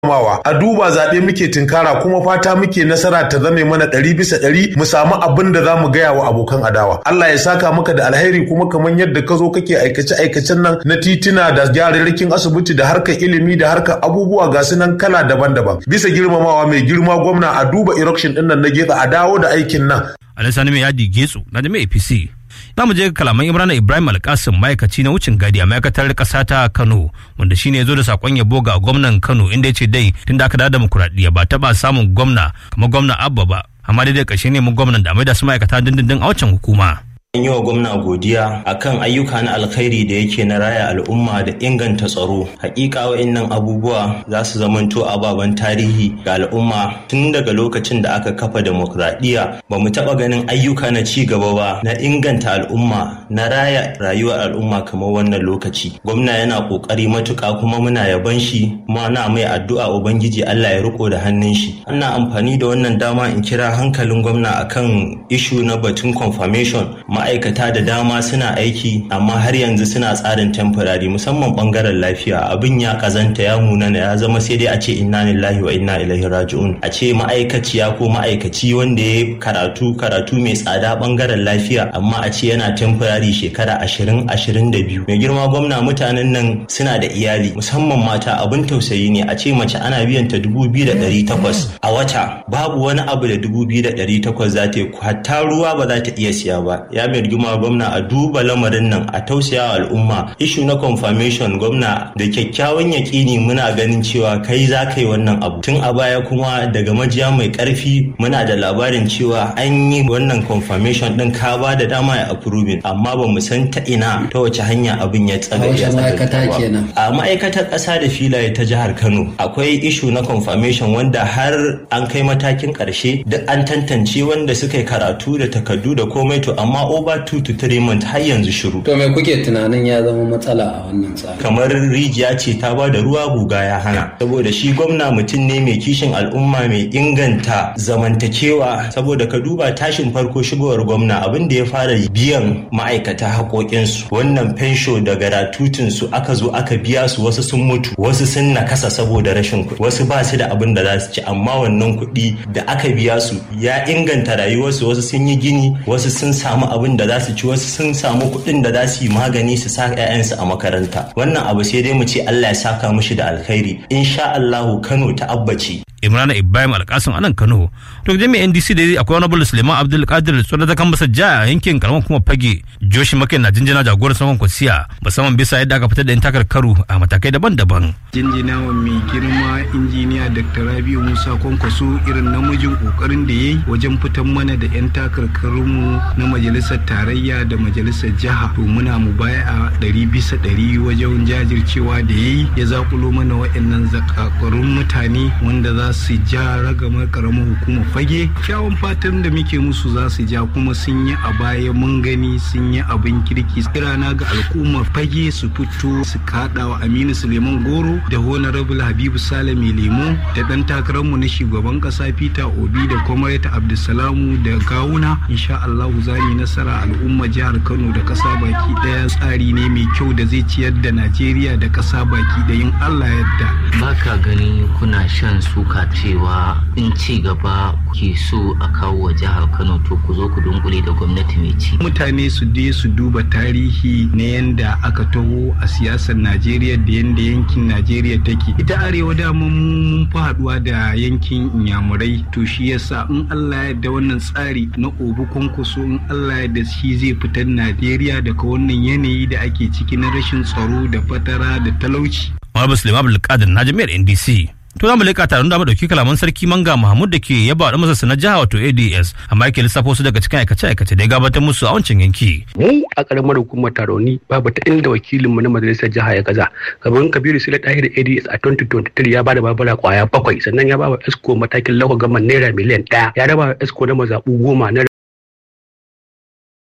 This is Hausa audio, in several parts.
girmamawa a duba zaɓe muke tinkara kuma fata muke nasara ta zame mana ɗari bisa ɗari mu samu abin da za mu gaya wa abokan adawa Allah ya saka maka da alheri kuma kamar yadda ka zo kake aikace aikacen nan na titina da gyararrakin asibiti da harkar ilimi da harkar abubuwa ga su nan kala daban-daban bisa girmamawa mai girma gwamna a duba erection ɗin nan na getsa a dawo da aikin nan. Alisani mai yadi getso na jami'a APC. za mu je kalaman imrana ibrahim alkasim ma'aikaci na wucin gadi a ma'aikatar ƙasa ta kano wanda shine ya zo da sakon yabo ga gwamnan kano inda ya ce dai tun da aka da demokuraɗiyya ba taɓa samun gwamna kamar gwamna abba ba amma dai ƙarshe ne mun gwamnan da mai da su ma'aikata dindindin a wancan hukuma. An yi wa gwamna godiya akan ayyuka na alkhairi da yake na raya al'umma da inganta tsaro. Hakika wa'innan abubuwa za su zamanto ababen tarihi ga al'umma tun daga lokacin da aka kafa demokradiyya ba mu taɓa ganin ayyuka na ci gaba ba na inganta al'umma na raya rayuwar al'umma kamar wannan lokaci. Gwamna yana ƙoƙari matuƙa kuma muna yaban shi kuma na mai addu'a ubangiji Allah ya riko da hannun shi. Ana amfani da wannan dama in kira hankalin gwamna akan ishu na batun confirmation ma'aikata da dama suna aiki amma har yanzu suna tsarin temporary musamman bangaren lafiya abin ya kazanta ya munana ya zama sai dai a ce inna lillahi wa inna ilaihi raji'un a ce ma'aikaciya ko ma'aikaci wanda ya karatu karatu mai tsada bangaren lafiya amma a ce yana temporary shekara ashirin ashirin da biyu mai girma gwamna mutanen nan suna da iyali musamman mata abin tausayi ne a ce mace ana biyan ta dubu biyu da ɗari takwas a wata babu wani abu da dubu biyu da ɗari takwas za ta yi hatta ruwa ba za ta iya siya ba ya mai rigima gwamna a duba lamarin nan a tausaya al'umma ishu na confirmation gwamna da kyakkyawan yaƙini muna ganin cewa kai za ka yi wannan abu tun a baya kuma daga majiya mai ƙarfi muna da labarin cewa an yi wannan confirmation din ka ba da dama ya approving amma ba mu san ta ina ta wace hanya abin ya tsaga ya tsaga a ma'aikatar ƙasa da filaye ta jihar Kano akwai ishu na confirmation wanda har an kai matakin ƙarshe duk an tantance wanda suka yi karatu da takardu da komai to amma over two to three months har yanzu shiru. To me kuke tunanin ya zama matsala a wannan tsari? Kamar rijiya ce ta ba da ruwa guga ya hana. Saboda shi gwamna mutum ne mai kishin al'umma mai inganta zamantakewa saboda ka duba tashin farko shigowar gwamna abin da ya fara biyan ma'aikata haƙoƙinsu wannan fensho da garatutinsu aka zo aka biya su wasu sun mutu wasu sun nakasa saboda rashin kuɗi wasu ba su da abin da za su ci amma wannan kuɗi da aka biya su ya inganta rayuwarsu wasu sun yi gini wasu sun samu abin da za su ci wasu sun samu kuɗin da za su yi magani su sa 'ya'yansu a makaranta wannan abu sai dai mu ce Allah ya saka mushi da alkhairi insha Allahu Kano ta abbaci Imrana Ibrahim Alkasim anan Kano to jami'in NDC da akwai wani Suleiman Abdul Qadir tsoro da kan masa ja a yankin karamar kuma fage Joshi Makai na jinjina jagorar saman kwasiya musamman bisa yadda aka fitar da yan takar karu a matakai daban-daban jinjina wa mai girma injiniya Dr. Rabiu Musa Kwankwaso irin namijin kokarin da yayi wajen fitar mana da yan takarkarunmu na majalisar tarayya da majalisar jiha to muna mu baya a ɗari bisa ɗari wajen jajircewa da yayi ya zakulo mana waɗannan zakakurun mutane wanda za su ja ragamar karamar hukumar fage kyawun fatan da muke musu za su ja kuma sun yi a baya mun gani sun yi abin kirki kirana ga al'ummar fage su fito su kaɗa wa aminu suleiman goro da honorable habibu salami lemo da ɗan takararmu na shugaban ƙasa peter obi da comrade abdulsalamu da gawuna insha allahu za mu nasara al'ummar jihar kano da ƙasa baki ɗaya tsari ne mai kyau da zai ciyar da najeriya da ƙasa baki da yin allah yadda baka gani kuna shan suka cewa in ci gaba ke so a kawo wa jihar kano to ku zo ku dunkule da gwamnati mai ci mutane su je su duba tarihi na yanda aka taho a siyasar najeriya da yanda yankin najeriya take ita arewa dama mun fi haduwa da yankin inyamurai to shi yasa in allah ya da wannan tsari na obu kwankwaso in allah ya da shi zai fitar najeriya daga wannan yanayi da ake ciki na rashin tsaro da fatara da talauci Muhammad Suleiman Abdulkadir na jami'ar NDC. To za mu leƙa taron da mu ɗauki kalaman sarki Manga Mahmud da ke yaba da masa na jiha wato ADS amma yake lissafo su daga cikin aikace-aikace da ya gabatar musu a wancan yanki. Mu a ƙaramar hukumar taroni babu ta inda wakilinmu na majalisar jiha ya gaza. Kamar Kabiru Sule Tahir ADS a 2023 ya ba da babura kwaya bakwai sannan ya ba wa Esco matakin lauka gaman naira miliyan ɗaya ya raba wa Esco na mazaɓu goma na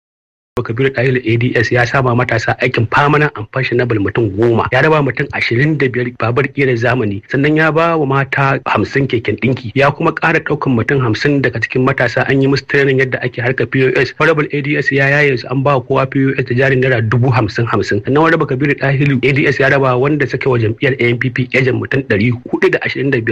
kabiru ɗahil ads ya sama matasa aikin permanent and fashionable mutum goma ya raba mutum ashirin da biyar babar ƙera zamani sannan ya ba wa mata hamsin keken ɗinki ya kuma ƙara ɗaukan mutum hamsin daga cikin matasa an yi musu training yadda ake harka pos honorable ads ya yaye su an ba kowa pos da jarin naira dubu hamsin hamsin sannan wani kabiru ɗahil ads ya raba wanda suka wa jam'iyyar anpp ejen mutum ɗari hudu da ashirin da biyar